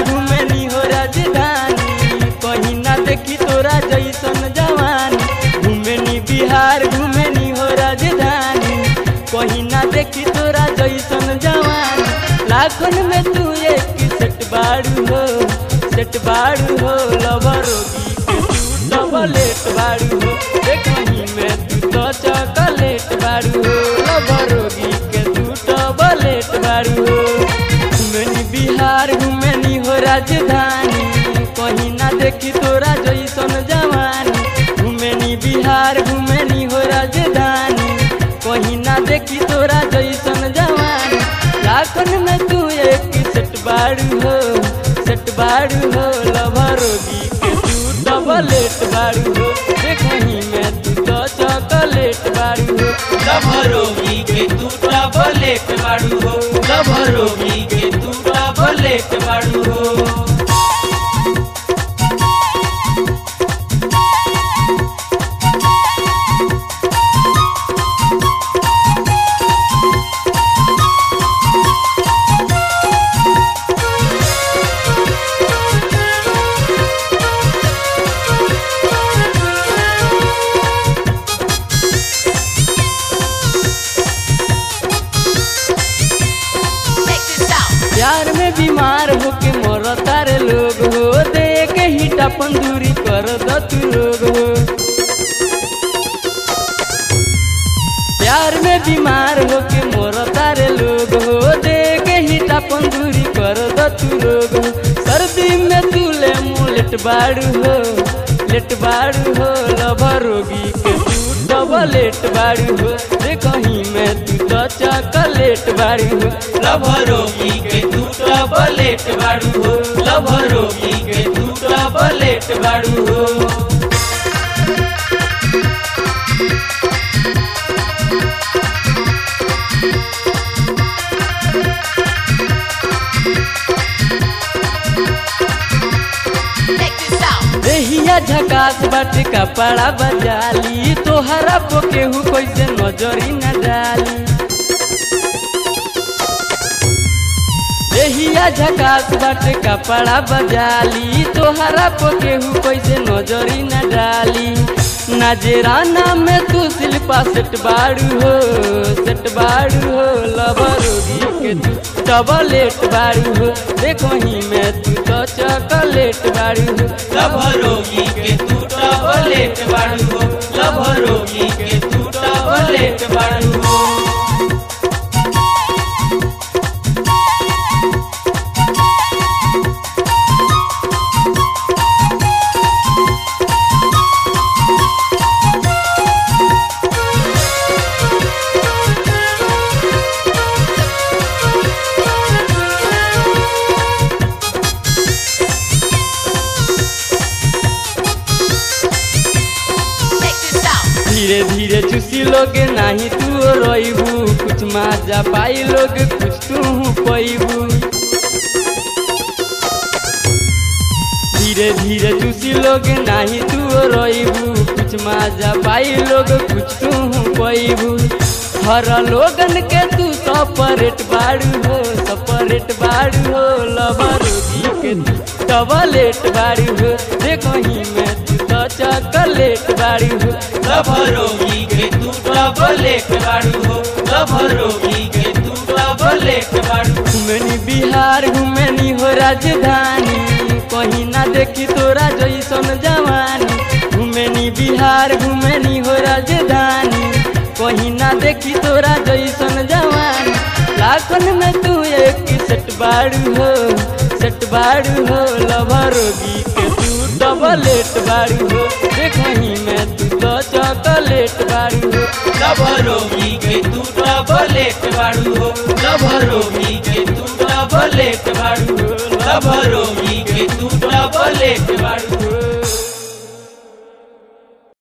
घूमेनी हो राजधानी कहीं ना देखी तोरा जैसन जवानी घूमेनी बिहार घूमेनी हो राजधानी कहीं ना देखी तोरा जैसन जवानी लाखन में तू एक सेट बाड़ू हो सेट बाड़ू हो लवरोगी के तू डबलेट बाड़ू हो देखही में तू तो चॉकलेट बाड़ू हो लवरोगी के तू डबलेट बाड़ू हो घूमेनी बिहार घूमेनी हो राजधानी कहीं ना देखी तोरा जैसन जवानी घूमेनी बिहार घूमेनी हो राजधानी कहीं ना देखी तोरा जैसन जवानी लाखन में तू एक सेट बाड़ू हो सेट बाड़ू हो लभरोगी के तू डबलेट बाड़ू हो देखही में तू तो चॉकलेट बाड़ू हो लभरोगी के तू डबलेट बाड़ू हो लभरोगी के तू डबलेट बाड़ू हो प्यार में बीमार होके मरता रे लोग हो देख हिट अपन दूरी कर द तू लोग हो प्यार में बीमार होके मरता रे लोग हो देख हिट अपन दूरी कर द तू लोग हो सर्दी में तू ले मुँह लेट बाड़ू हो लेट बाड़ू हो लभरोगी के तू डबलेट बाड़ू हो देखही में तू तो चॉकलेट बाड़ू हो लभरोगी के तू डबलेट बाड़ू हो लभरोगी के तू डबलेट बाड़ू हो देहिया झकास बाटे कपड़ा बजाली तोहरा पो केहू कैसे नजरी न डाली देहिया झकास बाटे कपड़ा बजाली तोहरा पो केहू कैसे नजरी न डाली नजराना में तू शिल्पा सेट बाड़ू हो सेट बाड़ू हो लबरोगी के तू डबलेट बाड़ू हो देखो ही में तू तो चॉकलेट बाड़ू हो लभरोगी के तू डबलेट बाड़ू हो लभरोगी के तू डबलेट बाड़ू हो धीरे धीरे चूसी लोग नाही तू रोइबू कुछ माजा पाई लोग कुछ तू पैबू धीरे धीरे चूसी लोग नाही तू रोइबू कुछ माजा पाई लोग कुछ तू पैबू हर लोगन के तू सपरेट बाड़ू हो सपरेट बाड़ू हो लबरोगी के तू डबलेट बाड़ू हो देखो ही में तू तो चॉकलेट बाड़ू हो लभरोगी के तू डबलेट बाड़ू हो लभरोगी के तू डबलेट बाड़ू घूमनी बिहार घूमनी हो राजधानी कहीं ना देखी तोरा जैसन जवानी घूमनी बिहार घूमनी हो राजधानी कहीं ना देखी तोरा जैसन जवानी लाखन में तू एक सेट बाड़ू हो सेट बाड़ू हो लभरोगी के तू डबलेट बाड़ू हो देखही में तू तो चॉकलेट बाड़ू हो लभरोगी के तू डबलेट बाड़ू हो लभरोगी के तू डबलेट बाड़ू हो लभरोगी